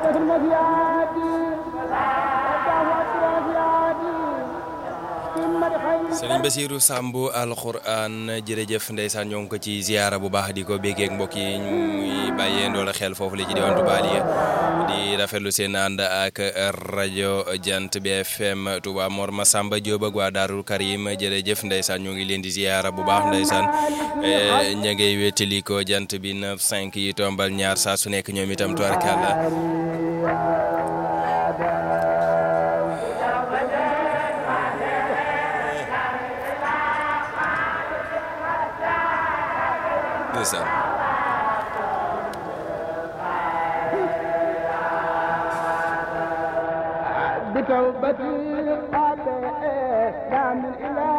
Sëriñ Basiiru Sàmb alxuraan jërëjëf ndeysaan ñoo ngi ko ci ziyaara bu baax di ko béggeek mbokk yi ñuy bàyyee ndoola xel foofu la ci diwaan Touba Aliya di rafetlu seen ànd ak rajo Jant bi FM Touba Mor Masamba Diop ak waa Daarul Karim jërëjëf ndeysaan ñoo ngi leen di ziyaara bu baax ndeysaan ña ngay wéttali ko jant bi 9 5 yi tombal ñaar saa su nekk ñoom itam tubarkàlla ndeysaan بتوبتي قال لا من إله